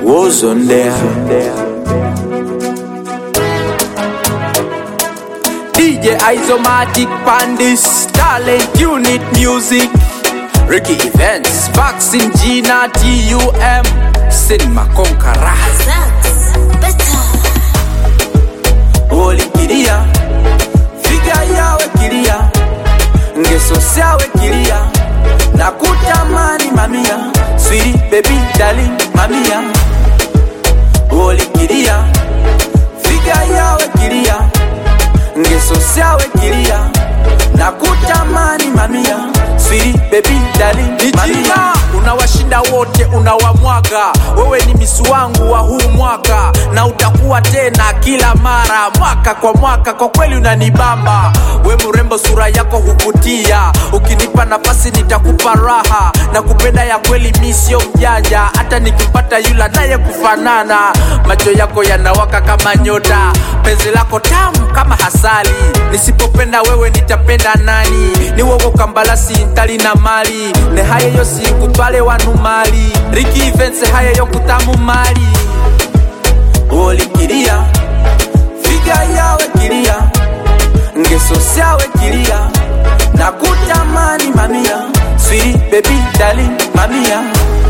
was on there. DJ Isomatic Pandis, Talent Unit Music, Ricky Events, Vaccine Gina TUM, Cinema Conqueror, Olikiria, Figa yawe kiria, Ngeso sawe kiria, Nakutamani mamia, Sweetie baby darling mamia, Olikiria, Figa yawe kiria, Ngeso sawe kiria, Nakutamani mamia, Sweetie baby darling mamia. Unawashinda wote unawamwaga, wewe ni misi wangu wa huu mwaka, na utakuwa tena kila mara, mwaka kwa mwaka. Kwa kweli unanibamba, we mrembo, sura yako huvutia, ukinipa nafasi nitakupa raha, na kupenda ya kweli, mi sio mjanja, hata nikipata yula naye kufanana, macho yako yanawaka kama nyota, penzi lako tamu kama hasali, nisipopenda wewe nitapenda nani? Ni wowo kambalasi ntali na mali, ne haye yosi kutwale wanu mali, Ricky Events haye yo kutamu mali, olikiria figa yawe kiria, ngeso sawe kiria, na kutamani mamia, sweetie baby darling mamia,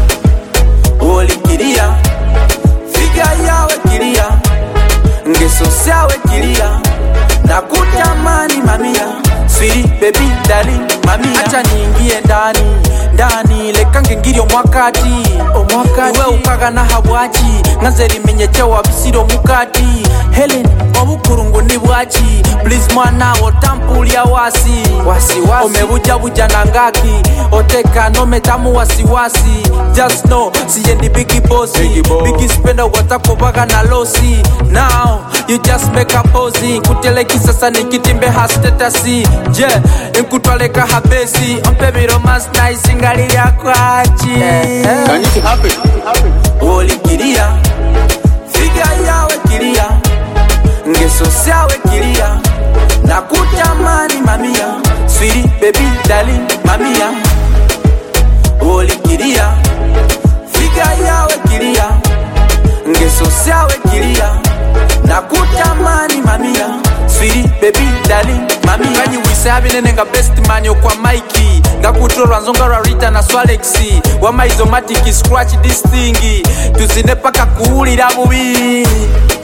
olikiria figa yawe kiria, ngeso sawe kiria, na kutamani mamia, sweetie baby darling mamia, acha niingie ndani ndani lekange ngiri omwakati omwakati iwe ukaga na habwaki nganze limenyechewa bisiro mukati helen obukurungu ni bwaki please mwana otampulya wasi wasiwasi omebujabuja na ngaki oteka nometamu wasiwasi just know siye ndi bigi bosi bigi spenda watakobaga na losi now you just make a posi kuteleki sasa nikitimbe ha statasi je nkutwaleka habesi ompe biromas nice ngali lyakwaki Can it happen? olikiria figa yawe kiria ngeso sawe kiria na kutamani mamia swiri bebi dali mamia olikiria figa yawe kiria ngeso sawe kiria na kutamani mamia swiri bebi dali mamia kanyi wisabinene nga best manyo kwa maiki ngakutolwa nzonga lwa rita na swalexi wamaizomatiki scratch this thing tuzine paka kuwulira bubi